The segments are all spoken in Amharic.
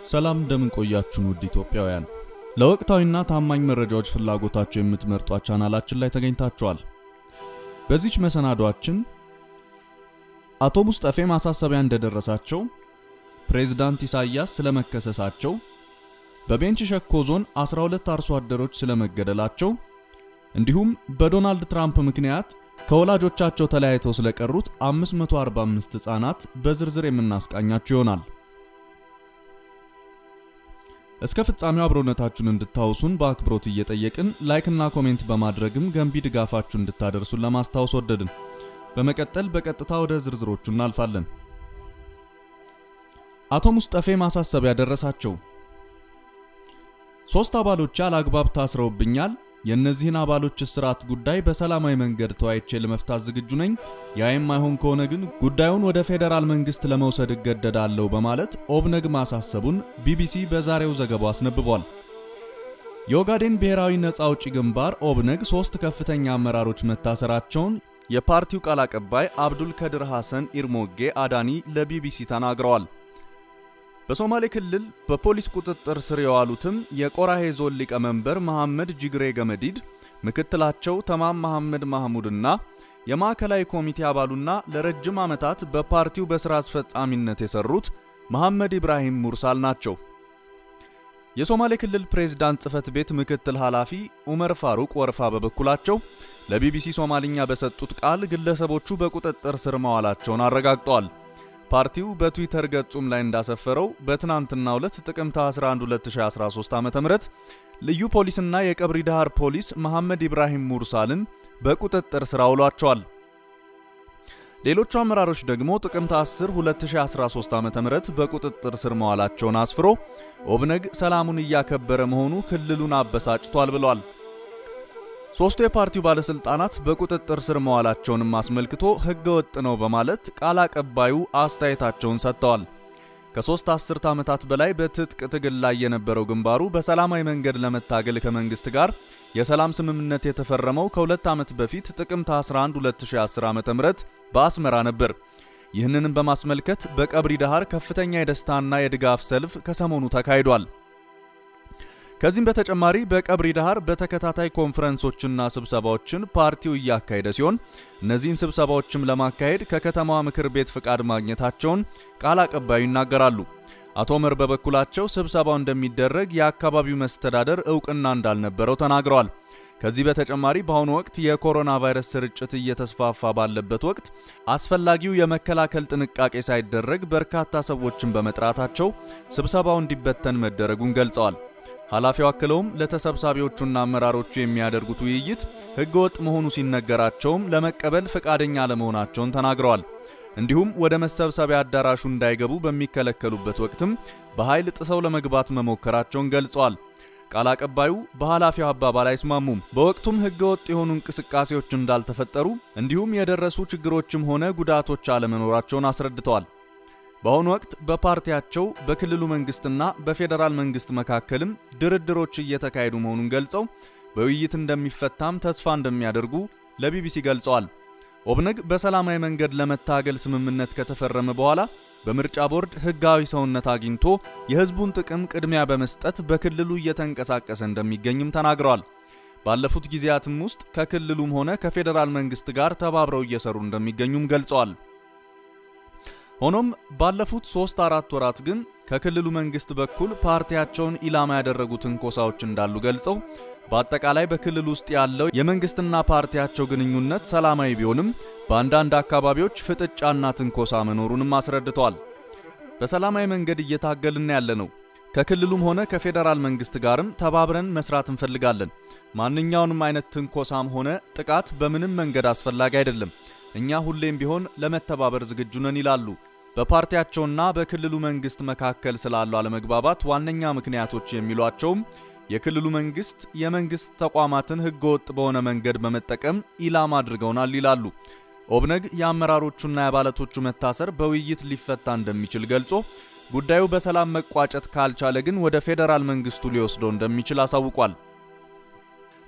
ሰላም እንደምን ቆያችሁን ውድ ኢትዮጵያውያን። ለወቅታዊና ታማኝ መረጃዎች ፍላጎታቸው የምትመርጧት ቻናላችን ላይ ተገኝታችኋል። በዚች መሰናዷችን አቶ ሙስጠፌ ማሳሰቢያ እንደደረሳቸው፣ ፕሬዝዳንት ኢሳያስ ስለመከሰሳቸው፣ በቤንች ሸኮ ዞን 12 አርሶ አደሮች ስለመገደላቸው እንዲሁም በዶናልድ ትራምፕ ምክንያት ከወላጆቻቸው ተለያይተው ስለቀሩት 545 ሕፃናት በዝርዝር የምናስቃኛችሁ ይሆናል። እስከ ፍጻሜው አብሮነታችሁን እንድታውሱን በአክብሮት እየጠየቅን ላይክና ኮሜንት በማድረግም ገንቢ ድጋፋችሁን እንድታደርሱን ለማስታወስ ወደድን። በመቀጠል በቀጥታ ወደ ዝርዝሮቹ እናልፋለን። አቶ ሙስጠፌ ማሳሰቢያ ደረሳቸው። ሶስት አባሎች አላግባብ ታስረውብኛል የእነዚህን አባሎች እስራት ጉዳይ በሰላማዊ መንገድ ተወያይቼ ለመፍታት ዝግጁ ነኝ። ያ የማይሆን ከሆነ ግን ጉዳዩን ወደ ፌዴራል መንግስት ለመውሰድ እገደዳለሁ በማለት ኦብነግ ማሳሰቡን ቢቢሲ በዛሬው ዘገባው አስነብቧል። የኦጋዴን ብሔራዊ ነጻ አውጪ ግንባር ኦብነግ ሶስት ከፍተኛ አመራሮች መታሰራቸውን የፓርቲው ቃል አቀባይ አብዱል ከድር ሐሰን ኢርሞጌ አዳኒ ለቢቢሲ ተናግረዋል። በሶማሌ ክልል በፖሊስ ቁጥጥር ስር የዋሉትም የቆራሄ ዞን ሊቀመንበር መሐመድ ጅግሬ ገመዲድ፣ ምክትላቸው ተማም መሐመድ ማህሙድና የማዕከላዊ ኮሚቴ አባሉና ለረጅም ዓመታት በፓርቲው በሥራ አስፈጻሚነት የሰሩት መሐመድ ኢብራሂም ሙርሳል ናቸው። የሶማሌ ክልል ፕሬዝዳንት ጽህፈት ቤት ምክትል ኃላፊ ኡመር ፋሩቅ ወርፋ በበኩላቸው ለቢቢሲ ሶማልኛ በሰጡት ቃል ግለሰቦቹ በቁጥጥር ስር መዋላቸውን አረጋግጠዋል። ፓርቲው በትዊተር ገጹም ላይ እንዳሰፈረው በትናንትናው ዕለት ጥቅምት 11 2013 ዓ.ም ልዩ ፖሊስና የቀብሪ ዳሃር ፖሊስ መሐመድ ኢብራሂም ሙርሳልን በቁጥጥር ስር አውሏቸዋል። ሌሎቹ አመራሮች ደግሞ ጥቅምት 10 2013 ዓ.ም በቁጥጥር ስር መዋላቸውን አስፍሮ ኦብነግ ሰላሙን እያከበረ መሆኑ ክልሉን አበሳጭቷል ብሏል። ሶስቱ የፓርቲው ባለስልጣናት በቁጥጥር ስር መዋላቸውንም አስመልክቶ ሕገ ወጥ ነው በማለት ቃል አቀባዩ አስተያየታቸውን ሰጥተዋል። ከሶስት አስርት ዓመታት በላይ በትጥቅ ትግል ላይ የነበረው ግንባሩ በሰላማዊ መንገድ ለመታገል ከመንግስት ጋር የሰላም ስምምነት የተፈረመው ከሁለት ዓመት በፊት ጥቅምት 11 2010 ዓ.ም በአስመራ ነበር። ይህንንም በማስመልከት በቀብሪ ዳሃር ከፍተኛ የደስታና የድጋፍ ሰልፍ ከሰሞኑ ተካሂዷል። ከዚህም በተጨማሪ በቀብሪ ዳሃር በተከታታይ ኮንፈረንሶችና ስብሰባዎችን ፓርቲው እያካሄደ ሲሆን እነዚህን ስብሰባዎችም ለማካሄድ ከከተማዋ ምክር ቤት ፍቃድ ማግኘታቸውን ቃል አቀባዩ ይናገራሉ። አቶ ኦመር በበኩላቸው ስብሰባው እንደሚደረግ የአካባቢው መስተዳደር እውቅና እንዳልነበረው ተናግረዋል። ከዚህ በተጨማሪ በአሁኑ ወቅት የኮሮና ቫይረስ ስርጭት እየተስፋፋ ባለበት ወቅት አስፈላጊው የመከላከል ጥንቃቄ ሳይደረግ በርካታ ሰዎችን በመጥራታቸው ስብሰባው እንዲበተን መደረጉን ገልጸዋል። ኃላፊው አክለውም ለተሰብሳቢዎቹና አመራሮቹ የሚያደርጉት ውይይት ሕገወጥ መሆኑ ሲነገራቸውም ለመቀበል ፈቃደኛ አለመሆናቸውን ተናግረዋል። እንዲሁም ወደ መሰብሰቢያ አዳራሹ እንዳይገቡ በሚከለከሉበት ወቅትም በኃይል ጥሰው ለመግባት መሞከራቸውን ገልጸዋል። ቃል አቀባዩ በኃላፊው አባባል አይስማሙም። በወቅቱም ሕገወጥ የሆኑ እንቅስቃሴዎች እንዳልተፈጠሩ እንዲሁም የደረሱ ችግሮችም ሆነ ጉዳቶች አለመኖራቸውን አስረድተዋል። በአሁኑ ወቅት በፓርቲያቸው በክልሉ መንግስትና በፌዴራል መንግስት መካከልም ድርድሮች እየተካሄዱ መሆኑን ገልጸው በውይይት እንደሚፈታም ተስፋ እንደሚያደርጉ ለቢቢሲ ገልጸዋል። ኦብነግ በሰላማዊ መንገድ ለመታገል ስምምነት ከተፈረመ በኋላ በምርጫ ቦርድ ህጋዊ ሰውነት አግኝቶ የህዝቡን ጥቅም ቅድሚያ በመስጠት በክልሉ እየተንቀሳቀሰ እንደሚገኝም ተናግረዋል። ባለፉት ጊዜያትም ውስጥ ከክልሉም ሆነ ከፌዴራል መንግስት ጋር ተባብረው እየሰሩ እንደሚገኙም ገልጸዋል። ሆኖም ባለፉት ሶስት አራት ወራት ግን ከክልሉ መንግስት በኩል ፓርቲያቸውን ኢላማ ያደረጉ ትንኮሳዎች እንዳሉ ገልጸው በአጠቃላይ በክልል ውስጥ ያለው የመንግስትና ፓርቲያቸው ግንኙነት ሰላማዊ ቢሆንም በአንዳንድ አካባቢዎች ፍጥጫና ትንኮሳ መኖሩንም አስረድተዋል። በሰላማዊ መንገድ እየታገልን ያለ ነው። ከክልሉም ሆነ ከፌዴራል መንግስት ጋርም ተባብረን መስራት እንፈልጋለን። ማንኛውንም አይነት ትንኮሳም ሆነ ጥቃት በምንም መንገድ አስፈላጊ አይደለም። እኛ ሁሌም ቢሆን ለመተባበር ዝግጁ ነን ይላሉ። በፓርቲያቸውና በክልሉ መንግስት መካከል ስላለው አለመግባባት ዋነኛ ምክንያቶች የሚሏቸውም የክልሉ መንግስት የመንግስት ተቋማትን ህገወጥ በሆነ መንገድ በመጠቀም ኢላማ አድርገውናል ይላሉ። ኦብነግ የአመራሮቹና የአባላቶቹ መታሰር በውይይት ሊፈታ እንደሚችል ገልጾ ጉዳዩ በሰላም መቋጨት ካልቻለ ግን ወደ ፌዴራል መንግስቱ ሊወስደው እንደሚችል አሳውቋል።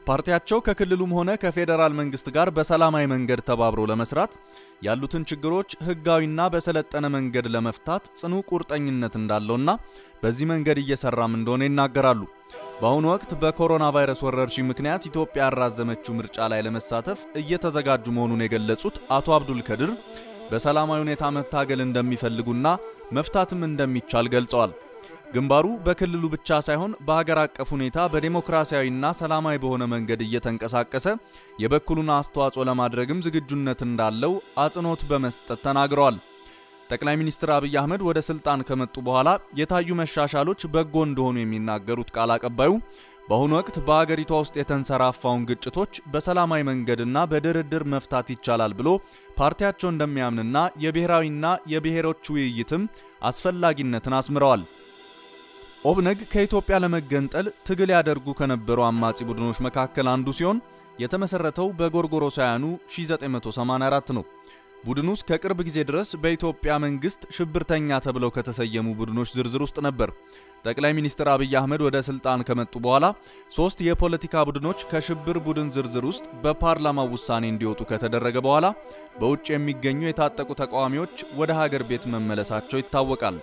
ፓርቲያቸው ከክልሉም ሆነ ከፌዴራል መንግስት ጋር በሰላማዊ መንገድ ተባብሮ ለመስራት ያሉትን ችግሮች ህጋዊና በሰለጠነ መንገድ ለመፍታት ጽኑ ቁርጠኝነት እንዳለውና በዚህ መንገድ እየሰራም እንደሆነ ይናገራሉ። በአሁኑ ወቅት በኮሮና ቫይረስ ወረርሽኝ ምክንያት ኢትዮጵያ ያራዘመችው ምርጫ ላይ ለመሳተፍ እየተዘጋጁ መሆኑን የገለጹት አቶ አብዱል ከድር በሰላማዊ ሁኔታ መታገል እንደሚፈልጉና መፍታትም እንደሚቻል ገልጸዋል። ግንባሩ በክልሉ ብቻ ሳይሆን በሀገር አቀፍ ሁኔታ በዴሞክራሲያዊና ሰላማዊ በሆነ መንገድ እየተንቀሳቀሰ የበኩሉን አስተዋጽኦ ለማድረግም ዝግጁነት እንዳለው አጽንኦት በመስጠት ተናግረዋል። ጠቅላይ ሚኒስትር አብይ አህመድ ወደ ስልጣን ከመጡ በኋላ የታዩ መሻሻሎች በጎ እንደሆኑ የሚናገሩት ቃል አቀባዩ በአሁኑ ወቅት በአገሪቷ ውስጥ የተንሰራፋውን ግጭቶች በሰላማዊ መንገድና በድርድር መፍታት ይቻላል ብሎ ፓርቲያቸው እንደሚያምንና የብሔራዊና የብሔሮች ውይይትም አስፈላጊነትን አስምረዋል። ኦብነግ ከኢትዮጵያ ለመገንጠል ትግል ያደርጉ ከነበሩ አማጺ ቡድኖች መካከል አንዱ ሲሆን የተመሰረተው በጎርጎሮሳውያኑ 1984 ነው። ቡድኑ እስከ ቅርብ ጊዜ ድረስ በኢትዮጵያ መንግስት ሽብርተኛ ተብለው ከተሰየሙ ቡድኖች ዝርዝር ውስጥ ነበር። ጠቅላይ ሚኒስትር አብይ አህመድ ወደ ስልጣን ከመጡ በኋላ ሶስት የፖለቲካ ቡድኖች ከሽብር ቡድን ዝርዝር ውስጥ በፓርላማው ውሳኔ እንዲወጡ ከተደረገ በኋላ በውጭ የሚገኙ የታጠቁ ተቃዋሚዎች ወደ ሀገር ቤት መመለሳቸው ይታወቃል።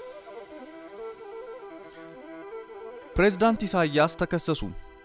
ፕሬዝዳንት ኢሳያስ ተከሰሱ።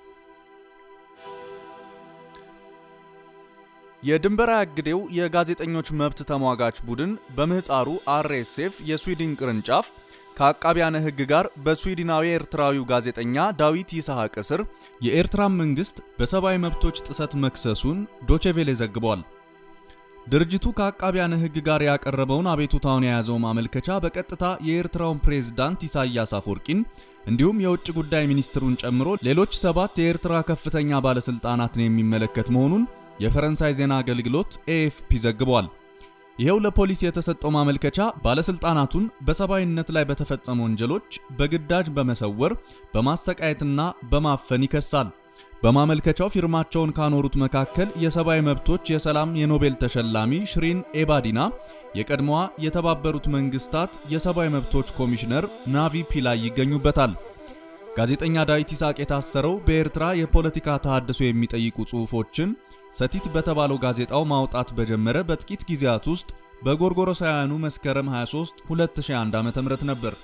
የድንበር አያግዴው የጋዜጠኞች መብት ተሟጋች ቡድን በምህፃሩ አርኤስኤፍ የስዊድን ቅርንጫፍ ከአቃቢያነ ሕግ ጋር በስዊድናዊ ኤርትራዊው ጋዜጠኛ ዳዊት ይስሐቅ እስር የኤርትራን መንግስት በሰብአዊ መብቶች ጥሰት መክሰሱን ዶቼቬሌ ዘግቧል። ድርጅቱ ከአቃቢያነ ሕግ ጋር ያቀረበውን አቤቱታውን የያዘው ማመልከቻ በቀጥታ የኤርትራውን ፕሬዝዳንት ኢሳያስ አፈወርቂን እንዲሁም የውጭ ጉዳይ ሚኒስትሩን ጨምሮ ሌሎች ሰባት የኤርትራ ከፍተኛ ባለስልጣናትን የሚመለከት መሆኑን የፈረንሳይ ዜና አገልግሎት ኤኤፍፒ ዘግቧል። ይኸው ለፖሊስ የተሰጠው ማመልከቻ ባለስልጣናቱን በሰብአዊነት ላይ በተፈጸሙ ወንጀሎች በግዳጅ በመሰወር በማሰቃየትና በማፈን ይከሳል። በማመልከቻው ፊርማቸውን ካኖሩት መካከል የሰብአዊ መብቶች የሰላም የኖቤል ተሸላሚ ሽሪን ኤባዲና፣ የቀድሞዋ የተባበሩት መንግስታት የሰብአዊ መብቶች ኮሚሽነር ናቪ ፒላይ ይገኙበታል። ጋዜጠኛ ዳዊት ይስሐቅ የታሰረው በኤርትራ የፖለቲካ ተሃድሶ የሚጠይቁ ጽሑፎችን ሰቲት በተባለው ጋዜጣው ማውጣት በጀመረ በጥቂት ጊዜያት ውስጥ በጎርጎሮሳውያኑ መስከረም 23 2001 ዓ.ም ነበር።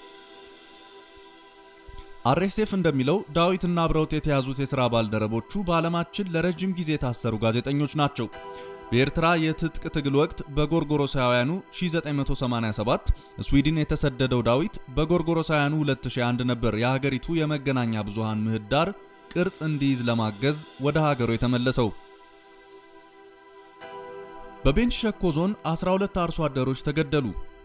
አርኤስኤፍ እንደሚለው ዳዊትና አብረውት የተያዙት የሥራ ባልደረቦቹ በዓለማችን ለረጅም ጊዜ የታሰሩ ጋዜጠኞች ናቸው። በኤርትራ የትጥቅ ትግል ወቅት በጎርጎሮሳውያኑ 1987 ስዊድን የተሰደደው ዳዊት በጎርጎሮሳውያኑ 2001 ነበር የሀገሪቱ የመገናኛ ብዙሃን ምህዳር ቅርጽ እንዲይዝ ለማገዝ ወደ ሀገሩ የተመለሰው። በቤንች ሸኮ ዞን 12 አርሶ አደሮች ተገደሉ።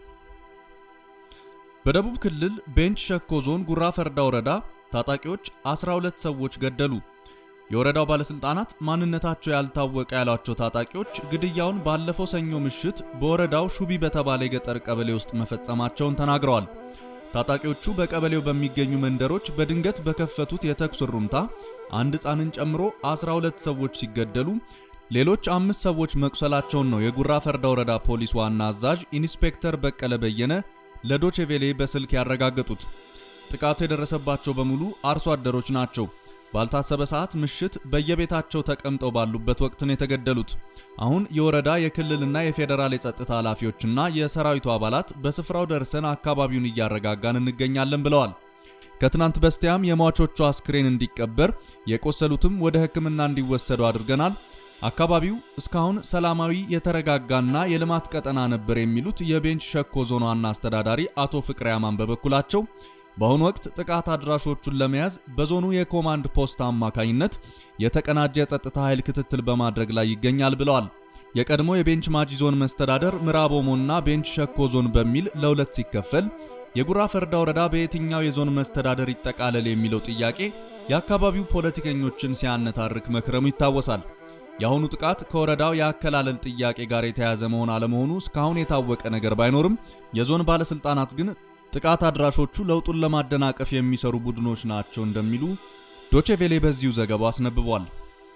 በደቡብ ክልል ቤንች ሸኮ ዞን ጉራ ፈርዳ ወረዳ ታጣቂዎች 12 ሰዎች ገደሉ። የወረዳው ባለስልጣናት ማንነታቸው ያልታወቀ ያሏቸው ታጣቂዎች ግድያውን ባለፈው ሰኞ ምሽት በወረዳው ሹቢ በተባለ የገጠር ቀበሌ ውስጥ መፈጸማቸውን ተናግረዋል። ታጣቂዎቹ በቀበሌው በሚገኙ መንደሮች በድንገት በከፈቱት የተኩስ ሩምታ አንድ ሕፃንን ጨምሮ 12 ሰዎች ሲገደሉ ሌሎች አምስት ሰዎች መቁሰላቸውን ነው የጉራ ፈርዳ ወረዳ ፖሊስ ዋና አዛዥ ኢንስፔክተር በቀለ በየነ ለዶቼቬሌ በስልክ ያረጋገጡት። ጥቃቱ የደረሰባቸው በሙሉ አርሶ አደሮች ናቸው። ባልታሰበ ሰዓት ምሽት በየቤታቸው ተቀምጠው ባሉበት ወቅት ነው የተገደሉት። አሁን የወረዳ የክልልና የፌዴራል የጸጥታ ኃላፊዎችና የሰራዊቱ አባላት በስፍራው ደርሰን አካባቢውን እያረጋጋን እንገኛለን ብለዋል። ከትናንት በስቲያም የሟቾቹ አስክሬን እንዲቀበር የቆሰሉትም ወደ ሕክምና እንዲወሰዱ አድርገናል። አካባቢው እስካሁን ሰላማዊ የተረጋጋና የልማት ቀጠና ነበር የሚሉት የቤንች ሸኮ ዞን ዋና አስተዳዳሪ አቶ ፍቅሬ አማን በበኩላቸው በአሁኑ ወቅት ጥቃት አድራሾቹን ለመያዝ በዞኑ የኮማንድ ፖስት አማካኝነት የተቀናጀ የጸጥታ ኃይል ክትትል በማድረግ ላይ ይገኛል ብለዋል። የቀድሞ የቤንች ማጂ ዞን መስተዳደር ምዕራብ ኦሞና ቤንች ሸኮ ዞን በሚል ለሁለት ሲከፈል የጉራ ፈርዳ ወረዳ በየትኛው የዞን መስተዳደር ይጠቃለል የሚለው ጥያቄ የአካባቢው ፖለቲከኞችን ሲያነታርክ መክረሙ ይታወሳል። የአሁኑ ጥቃት ከወረዳው የአከላለል ጥያቄ ጋር የተያያዘ መሆን አለመሆኑ እስካሁን የታወቀ ነገር ባይኖርም የዞን ባለስልጣናት ግን ጥቃት አድራሾቹ ለውጡን ለማደናቀፍ የሚሰሩ ቡድኖች ናቸው እንደሚሉ ዶቼቬሌ በዚሁ ዘገባው አስነብቧል።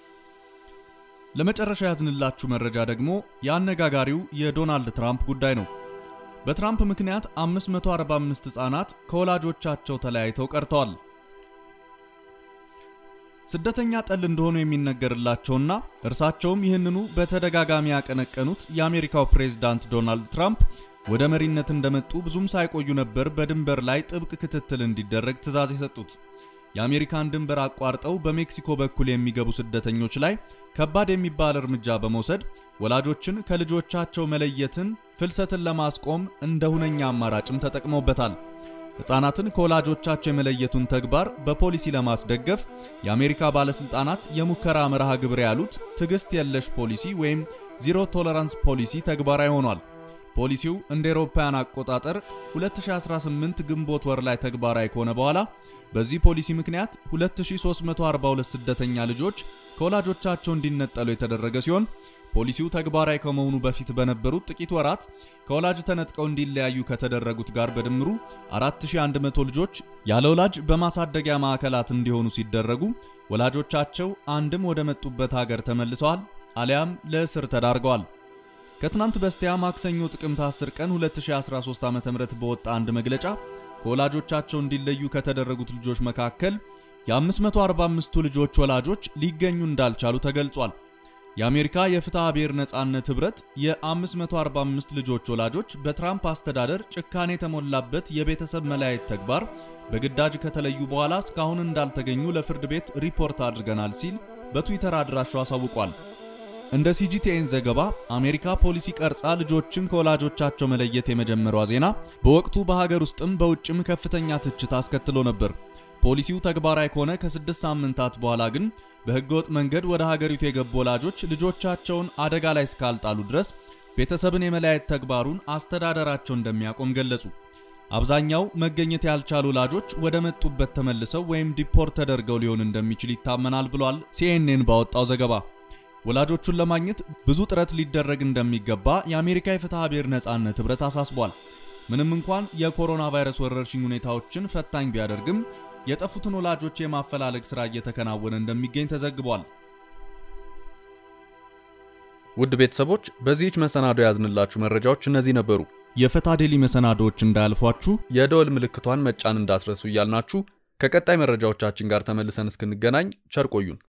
ለመጨረሻ ያዝንላችሁ መረጃ ደግሞ የአነጋጋሪው የዶናልድ ትራምፕ ጉዳይ ነው። በትራምፕ ምክንያት 545 ሕፃናት ከወላጆቻቸው ተለያይተው ቀርተዋል። ስደተኛ ጠል እንደሆኑ የሚነገርላቸውና እርሳቸውም ይህንኑ በተደጋጋሚ ያቀነቀኑት የአሜሪካው ፕሬዝዳንት ዶናልድ ትራምፕ ወደ መሪነት እንደመጡ ብዙም ሳይቆዩ ነበር በድንበር ላይ ጥብቅ ክትትል እንዲደረግ ትዕዛዝ የሰጡት። የአሜሪካን ድንበር አቋርጠው በሜክሲኮ በኩል የሚገቡ ስደተኞች ላይ ከባድ የሚባል እርምጃ በመውሰድ ወላጆችን ከልጆቻቸው መለየትን፣ ፍልሰትን ለማስቆም እንደ ሁነኛ አማራጭም ተጠቅመውበታል። ሕፃናትን ከወላጆቻቸው የመለየቱን ተግባር በፖሊሲ ለማስደገፍ የአሜሪካ ባለሥልጣናት የሙከራ መርሃ ግብር ያሉት ትዕግሥት የለሽ ፖሊሲ ወይም ዚሮ ቶለራንስ ፖሊሲ ተግባራዊ ሆኗል። ፖሊሲው እንደ አውሮፓውያን አቆጣጠር 2018 ግንቦት ወር ላይ ተግባራዊ ከሆነ በኋላ በዚህ ፖሊሲ ምክንያት 2342 ስደተኛ ልጆች ከወላጆቻቸው እንዲነጠሉ የተደረገ ሲሆን ፖሊሲው ተግባራዊ ከመሆኑ በፊት በነበሩት ጥቂት ወራት ከወላጅ ተነጥቀው እንዲለያዩ ከተደረጉት ጋር በድምሩ 4100 ልጆች ያለ ወላጅ በማሳደጊያ ማዕከላት እንዲሆኑ ሲደረጉ ወላጆቻቸው አንድም ወደ መጡበት ሀገር ተመልሰዋል አሊያም ለእስር ተዳርገዋል። ከትናንት በስቲያ ማክሰኞ ጥቅምት 10 ቀን 2013 ዓ.ም በወጣ አንድ መግለጫ ከወላጆቻቸው እንዲለዩ ከተደረጉት ልጆች መካከል የ545ቱ ልጆች ወላጆች ሊገኙ እንዳልቻሉ ተገልጿል። የአሜሪካ የፍትሐ ብሔር ነጻነት ኅብረት የ545 ልጆች ወላጆች በትራምፕ አስተዳደር ጭካኔ የተሞላበት የቤተሰብ መለያየት ተግባር በግዳጅ ከተለዩ በኋላ እስካሁን እንዳልተገኙ ለፍርድ ቤት ሪፖርት አድርገናል ሲል በትዊተር አድራሻው አሳውቋል። እንደ ሲጂቲኤን ዘገባ አሜሪካ ፖሊሲ ቀርጻ ልጆችን ከወላጆቻቸው መለየት የመጀመሯ ዜና በወቅቱ በሀገር ውስጥም በውጭም ከፍተኛ ትችት አስከትሎ ነበር። ፖሊሲው ተግባራዊ ከሆነ ከስድስት ሳምንታት በኋላ ግን በሕገወጥ መንገድ ወደ ሀገሪቱ የገቡ ወላጆች ልጆቻቸውን አደጋ ላይ እስካልጣሉ ድረስ ቤተሰብን የመለያየት ተግባሩን አስተዳደራቸው እንደሚያቆም ገለጹ። አብዛኛው መገኘት ያልቻሉ ወላጆች ወደ መጡበት ተመልሰው ወይም ዲፖርት ተደርገው ሊሆን እንደሚችል ይታመናል ብሏል ሲኤንኤን ባወጣው ዘገባ። ወላጆቹን ለማግኘት ብዙ ጥረት ሊደረግ እንደሚገባ የአሜሪካ የፍትሐ ብሔር ነጻነት ኅብረት አሳስቧል። ምንም እንኳን የኮሮና ቫይረስ ወረርሽኝ ሁኔታዎችን ፈታኝ ቢያደርግም የጠፉትን ወላጆች የማፈላለግ ሥራ እየተከናወነ እንደሚገኝ ተዘግቧል። ውድ ቤተሰቦች በዚህች መሰናዶ ያዝንላችሁ መረጃዎች እነዚህ ነበሩ። የፈታ ዴሊ መሰናዶዎች እንዳያልፏችሁ የደወል ምልክቷን መጫን እንዳትረሱ እያልናችሁ ከቀጣይ መረጃዎቻችን ጋር ተመልሰን እስክንገናኝ ቸር ቆዩን።